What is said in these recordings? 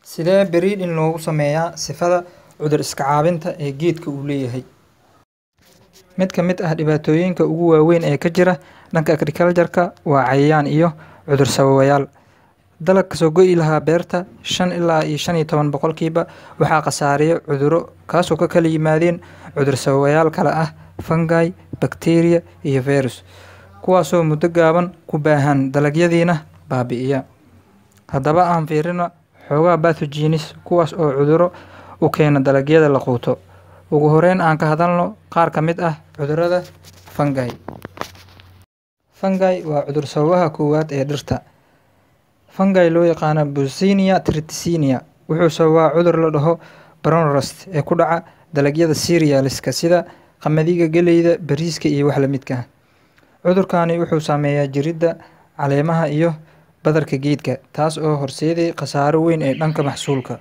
Sidee breeding loogu sameeyaa sifada cudur iska caabinta ee geedka uu leeyahay? Mid ka mid ah dhibaatooyinka ugu waaweyn ee ka jira dhanka agriculture-ka waa cayayaan iyo cudur sababayaal. Dalag kasoo go'i lahaa beerta shan ilaa iyo shan iyo toban boqolkiiba waxaa khasaariya cudurro kaasoo ka kala yimaadeen cudur sababayaal kala ah fungi, bacteria iyo virus kuwaasoo muddo gaaban ku baahan dalagyadiina baabi'iya. Haddaba aan fiirino xoogaa pathogens kuwaas oo cudurro u keena dalagyada la quuto. Ugu horeyn aan ka hadalno qaar ka mid ah cudurrada fungi. Fungi waa cudur sababaha koowaad ee dhirta. Fungi loo yaqaano Yersinia triticina wuxuu sababaa cudur la dhaho brown rust ee ku dhaca dalagyada cereals-ka sida qamadiga, galleyda, bariiska iyo wax la midka ah. Cudurkani wuxuu saameeyaa jirridda, caleemaha iyo badarka geedka taas oo horseeday khasaaro weyn ee dhanka maxsuulka.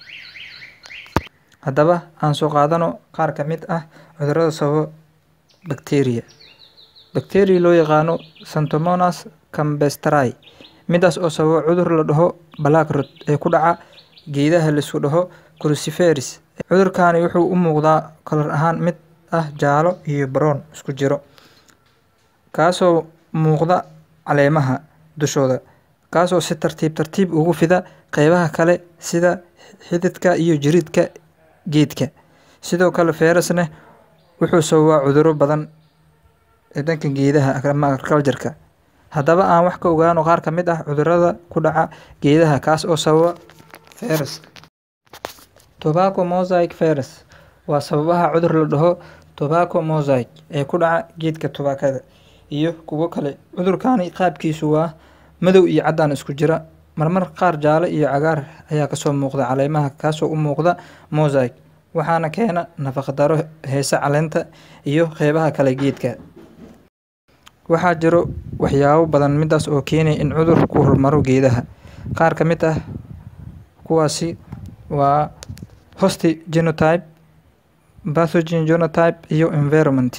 Haddaba aan soo qaadano qaar ka mid ah cudurrada sababa bacteria. Bacteria loo yaqaano Xanthomonas campestris midaas oo sababa cudur la dhaho black rot ee ku dhaca geedaha la isku dhaho cruciferous. Cudurkani wuxuu u muuqdaa kalar ahaan mid ah jaallo iyo brown isku jiro kaasoo muuqda caleemaha dushooda kaasoo si tartiib tartiib ugu fida qaybaha kale sida xididka iyo jirridka geedka. Sidoo kale virus-na wuxuu sababaa cudurro badan ee dhanka geedaha ama agriculture-ka. Haddaba aan wax ka ogaano qaar ka mid ah cudurrada ku dhaca geedaha kaas oo sababa virus. Tobacco mosaic virus waa sababaha cudur la dhaho tobacco mosaic ee ku dhaca geedka tubaakada iyo kuwo kale. Cudurkani qaabkiisu waa madow iyo caddaan isku jira, marmar qaar jaalle iyo cagaar ayaa kasoo muuqda caleemaha kaasoo u muuqda mosaic waxaana keena nafaqo darro haysa caleenta iyo qaybaha kale geedka. Waxaa jiro waxyaabo badan midaas oo keenaya in cudur ku hormaro geedaha. Qaar ka mid ah kuwaasi waa host genotype, pathogen genotype iyo environment.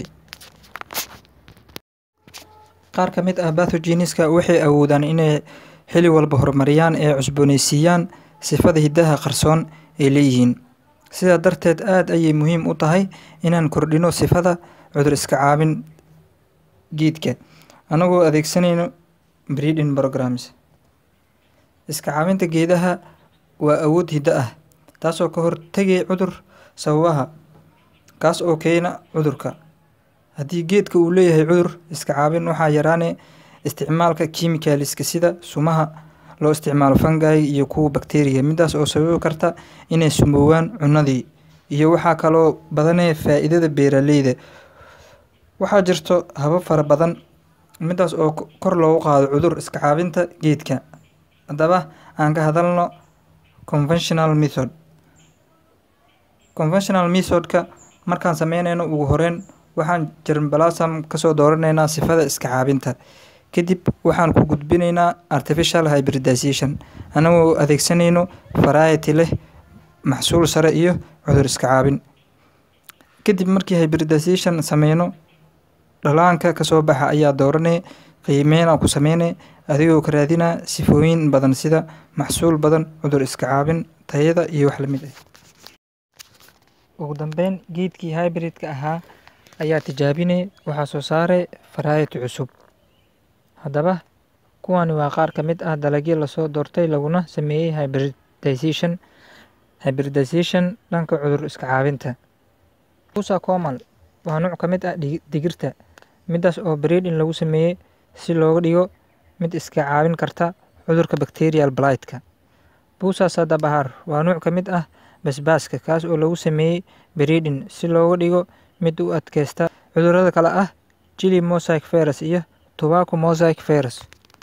Qaar ka mid ah pathogens-ka waxay awoodaan inay xilli walba horumariyaan ee cusboonaysiiyaan sifada hiddaha qarsoon ay leeyihiin. Sidaa darteed aad ayay muhiim u tahay inaan kordhino sifada cudur iska caabin geedka anagoo adeegsanayno breeding programs. Iska caabinta geedaha waa awood hidde ah taasoo ka hortagay cudur sababaha kaas oo keena cudurka. Haddii geedka uu leeyahay cudur iska caabin waxaa yaraanaya isticmaalka chemicals-ka sida sumaha loo isticmaalo fungi iyo kuwa bacteria midaas oo sababi karta inay sumoowaan cunnadii iyo waxaa kaloo badanaya faa'iidada beeraleyda. Waxaa jirto habab fara badan midaas oo kor loogu qaado cudur iska caabinta geedka. Haddaba aan ka hadalno conventional method. Conventional method-ka markaan sameynayno ugu horeyn waxaan germplasm kasoo dooraneynaa sifada iska caabinta. Kadib waxaan ku gudbinaynaa artificial hybridization anagoo adeegsanayno variety leh maxsuul sare iyo cudur iska caabin. Kadib markii hybridization sameyno dhallaanka kasoo baxa ayaa dooranaya qiimeyn aan ku sameynay adigoo ka raadinaya sifooyin badan sida maxsuul badan, cudur iska caabin, tayada iyo wax la mid ah. Ugu dambeyn geedkii hybrid-ka ahaa ayaa tijaabinay waxaa soo saaray variety cusub. Haddaba kuwani waa qaar ka mid ah dalagyo lasoo doortay laguna sameeyay hybridization. Hybridization dhanka cudur iska caabinta. Pusa comal waa nooc ka mid ah digirta midaas oo breeding lagu sameeyay si looga dhigo mid iska caabin karta cudurka bacterial blight-ka. Pusa sadabahar waa nooc ka mid ah basbaaska kaas oo lagu sameeyay breeding si looga dhigo mid u adkaysta cudurrada kala ah chili mosaic virus iyo tobacco mosaic virus.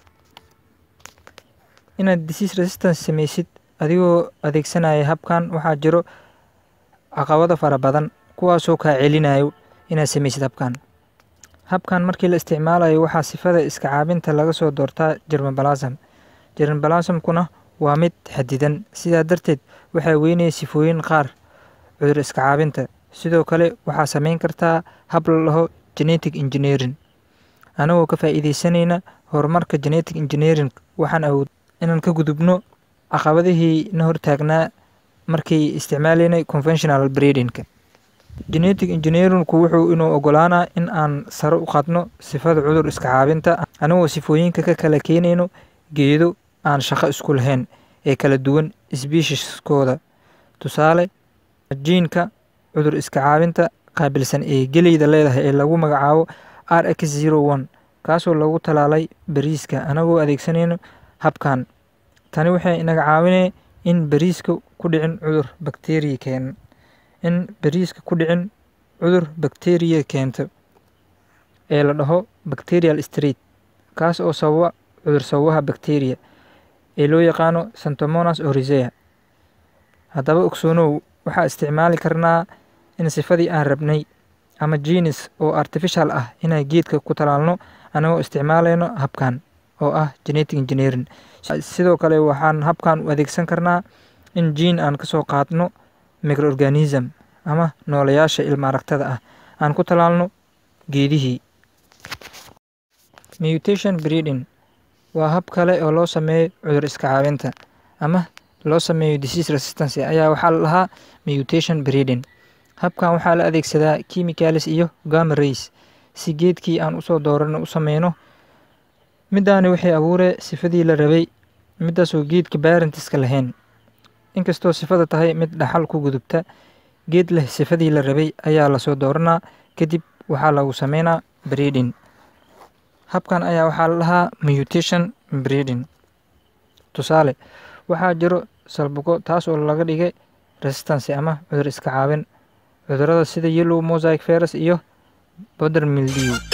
Inaad disease resistance sameysid adigoo adeegsanaya habkan waxaa jiro caqabado fara badan kuwaasoo kaa celinayo inaad sameysid habkan. Habkan markii la isticmaalayo waxaa sifada iska caabinta laga soo doortaa germplasm. Germplasm-kuna waa mid xadidan sidaa darteed waxay weynaya sifooyin qaar cudur iska caabinta. Sidoo kale waxaa sameyn kartaa hab la dhaho genetic engineering. Anagoo ka faa'iideysanayna horumarka genetic engineering waxaan awood inaan ka gudubno caqabadihii na hortaagnaa markii isticmaalaynay conventional breedingka genetic engineeringku wuxuu inuu ogolaanaa in aan sare u qaadno sifada cudur iska caabinta anigoo sifooyinka ka kala keenayno geedo aan shaqo isku lahayn ee kala duwan sbiishiskooda tusaale jiinka cudur iska caabinta qaabilsan ee geleyda leedahay ee lagu magacaabo r x zero one kaasoo lagu talaalay bariiska anagoo adeegsanayno habkan tani waxay inaga caawinay in bariiska ku dhicin cudur bakteriya keen in bariiska ku dhicin cudur bakteriya keento ee la dhaho bacterial street kaas oo sababa cudur sababaha bakteriya ee loo yaqaano santomonas orisea haddaba ogsoonow waxaa isticmaali karnaa in sifadii aan rabnay ama jinis oo artificial ah inaan geedka ku talaalno anagoo isticmaalayno habkan oo ah genetic engineering sidoo kale waxaan habkan u adeegsan karnaa in jiin aan kasoo qaadno microorganism ama noolayaasha ilma aragtada ah aan ku talaalno geedihii mutation breeding waa hab kale oo loo sameeyo cudur iska caabinta ama loo sameeyo disease resistance ayaa waxaa la dhahaa mutation breeding habkan waxaa la adeegsadaa chemicalis iyo gama rays si geedkii aan usoo doorano u sameyno middaani waxay abuuree sifadii la rabay middaasoo geedka barentiska lahayn inkastoo sifada tahay mid dhaxal ku gudubta geed leh sifadii la rabay ayaa lasoo dooranaa kadib waxaa lagu sameynaa breeding habkan ayaa waxaa la dhahaa mutation breeding tusaale waxaa jiro salbugo taas oo laga dhigay resistance ama cudur iska caabin cudurada sida yellow mosaic virus iyo border mildew